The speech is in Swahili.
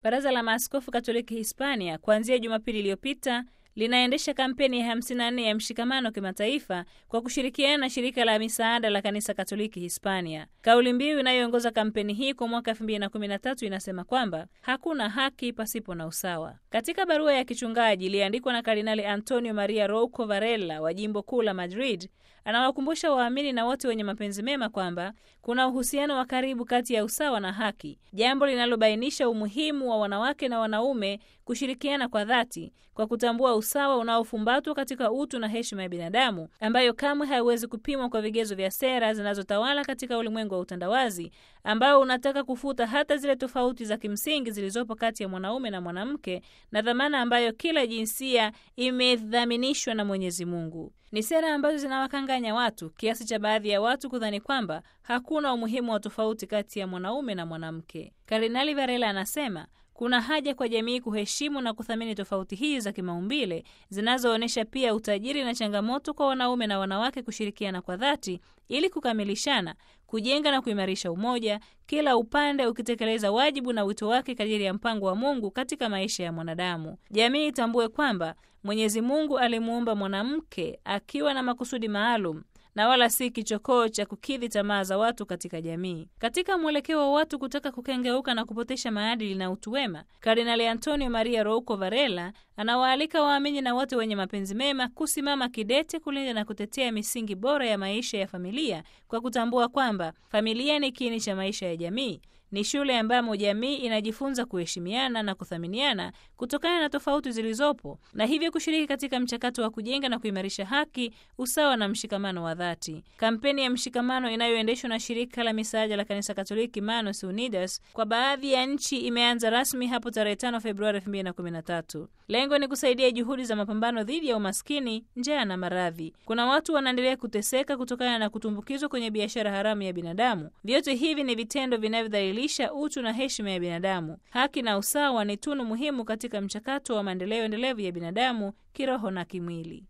Baraza la Maaskofu Katoliki Hispania kuanzia Jumapili iliyopita linaendesha kampeni ya 54 ya mshikamano kimataifa kwa kushirikiana na shirika la misaada la kanisa Katoliki Hispania. Kauli mbiu inayoongoza kampeni hii kwa mwaka 2013 inasema kwamba hakuna haki pasipo na usawa. Katika barua ya kichungaji iliyoandikwa na Kardinali Antonio Maria Rouco Varela wa jimbo kuu la Madrid, anawakumbusha waamini na wote wenye mapenzi mema kwamba kuna uhusiano wa karibu kati ya usawa na haki, jambo linalobainisha umuhimu wa wanawake na wanaume kushirikiana kwa dhati kwa kutambua usawa unaofumbatwa katika utu na heshima ya binadamu ambayo kamwe haiwezi kupimwa kwa vigezo vya sera zinazotawala katika ulimwengu wa utandawazi ambao unataka kufuta hata zile tofauti za kimsingi zilizopo kati ya mwanaume na mwanamke na dhamana ambayo kila jinsia imedhaminishwa na Mwenyezi Mungu. Ni sera ambazo zinawakanganya watu kiasi cha baadhi ya watu kudhani kwamba hakuna umuhimu wa tofauti kati ya mwanaume na mwanamke. Kardinali Varela anasema kuna haja kwa jamii kuheshimu na kuthamini tofauti hizi za kimaumbile zinazoonyesha pia utajiri na changamoto kwa wanaume na wanawake kushirikiana kwa dhati ili kukamilishana, kujenga na kuimarisha umoja, kila upande ukitekeleza wajibu na wito wake kadiri ya mpango wa Mungu katika maisha ya mwanadamu. Jamii itambue kwamba Mwenyezi Mungu alimuumba mwanamke akiwa na makusudi maalum na wala si kichokoo cha kukidhi tamaa za watu katika jamii. Katika mwelekeo wa watu kutaka kukengeuka na kupotesha maadili na utu wema, Kardinali Antonio Maria Rouco Varela anawaalika waamini na wote wenye mapenzi mema kusimama kidete kulinda na kutetea misingi bora ya maisha ya familia kwa kutambua kwamba familia ni kiini cha maisha ya jamii ni shule ambamo jamii inajifunza kuheshimiana na kuthaminiana kutokana na tofauti zilizopo na hivyo kushiriki katika mchakato wa kujenga na kuimarisha haki, usawa na mshikamano wa dhati. Kampeni ya mshikamano inayoendeshwa na shirika la misaada la kanisa Katoliki Manos Unidas kwa baadhi ya nchi imeanza rasmi hapo tarehe 5 Februari 2013. Lengo ni kusaidia juhudi za mapambano dhidi ya umaskini, njaa na maradhi. Kuna watu wanaendelea kuteseka kutokana na kutumbukizwa kwenye biashara haramu ya binadamu. Vyote hivi ni vitendo vinavyodhalilisha utu na heshima ya binadamu. Haki na usawa ni tunu muhimu katika mchakato wa maendeleo endelevu ya binadamu kiroho na kimwili.